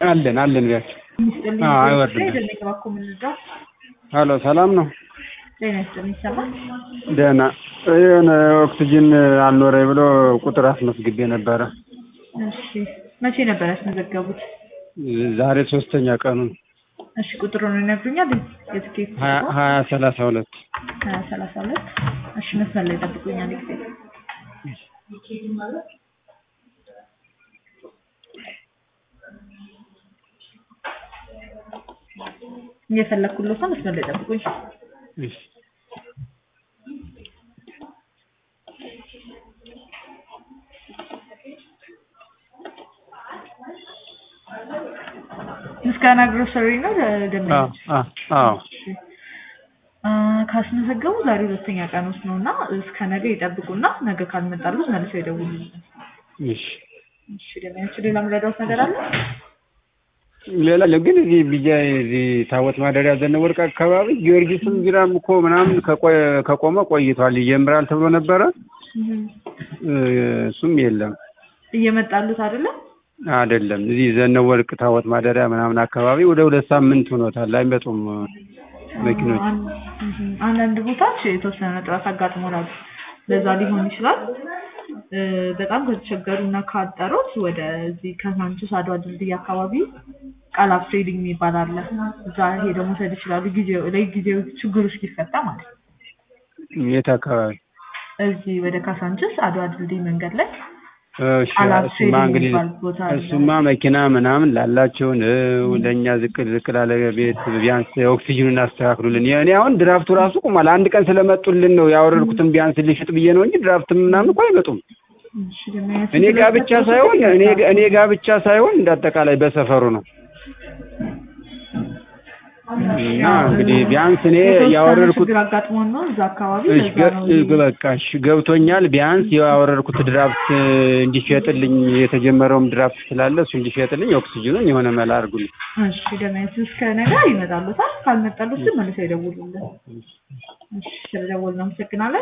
አለን አለን ቢያቸው ይስጥልኝ። አዎ፣ አይወርድም። አይደለም እባክዎ የምንረዳው? ሀሎ ሰላም ነው ጤና ይስጥልኝ። ይሰማል? ደህና የሆነ ኦክሲጅን አልኖረኝ ብሎ ቁጥር አስመዝግቤ ነበረ እሺ መቼ ነበር ያስመዘገቡት? ዛሬ ሶስተኛ ቀኑ ነው። እሺ ቁጥሩን ይነግሩኛል? የትኬት ሀያ ሀያ ሰላሳ ሁለት ሀያ ሰላሳ ሁለት እሺ መስመር ላይ ጠብቁኛል ጊዜ እየፈለግኩለት ነው። መስመር ላይ ጠብቁኝ። እሺ ምስጋና ግሮሰሪ ነው ደንበኞች አዎ አዎ አ፣ ካስመዘገቡ ዛሬ ሁለተኛ ቀን ውስጥ ነው እና እስከ ነገ ይጠብቁና ነገ ካልመጣሉት መልሰው ይደውሉልኝ። እሺ እሺ ደንበኞች ሌላ የምረዳዎት ነገር አለ? ሌላ ግን እዚህ ቢጃ እዚህ ታቦት ማደሪያ ዘነበ ወርቅ አካባቢ ጊዮርጊስም ቢራም እኮ ምናምን ከቆየ- ከቆመ ቆይቷል ይጀምራል ተብሎ ነበረ እህ፣ እ፣ እሱም የለም እየመጣሉት አይደለም? አይደለም እዚህ ዘነበ ወርቅ ታቦት ማደሪያ ምናምን አካባቢ ወደ ሁለት ሳምንት ሆኖታል አይመጡም መኪኖች አን- እህ፣ አንዳንድ ቦታዎች የተወሰነ ጥረት አጋጥሞናል። ለዛ ሊሆን ይችላል። እ፣ በጣም ከተቸገሩ እና ካጠሩት ወደዚህ ከሳንቺስ አድዋ ድልድይ አካባቢ ቃላፍ ትሬዲንግ የሚባል አለ። እዛ ሄደው መውሰድ ይችላሉ። ጊዜው ለጊዜው ችግሩ እስኪፈታ ማለት ነው። የት አካባቢ እዚህ ወደ ካሳንችስ አድዋ ድልድይ መንገድ ላይ እሺ ቃላት እሱማ ትሬዲንግ እንግዲህ የሚባል ቦታ አለ። እሱማ መኪና ምናምን ላላቸው ነው ለእኛ ዝቅ ዝቅ ላለ ቤት ቢያንስ ኦክሲጅኑን አስተካክሉልን። እኔ አሁን ድራፍቱ ራሱ ቁሟል። አንድ ቀን ስለመጡልን ነው ያወረድኩትን ቢያንስ ልሽጥ ብዬ ነው እንጂ ድራፍት ምናምን እኮ አይመጡም። እሺ፣ ደግሞ እኔ ጋ ብቻ ሳይሆን እኔ እኔ ጋ ብቻ ሳይሆን እንዳጠቃላይ በሰፈሩ ነው። እና እንግዲህ ቢያንስ እኔ የተወሰነ ያወረድኩት ችግር አጋጥሞን ነው እዛ አካባቢ እሺ ለዛ ነው ገ- በቃ እሺ ገብቶኛል። ቢያንስ ያወረድኩት ድራፍት እንዲሸጥልኝ የተጀመረውም ድራፍት ስላለ እሱ እንዲሸጥልኝ ኦክሲጅኑን የሆነ መላ አድርጉልኝ። እሺ ደመወዝ እስከ ነገ ይመጣሉታል። ካልመጣሉት ግን መልሰው ይደውሉልን። እሺ ስለደወልን አመሰግናለን።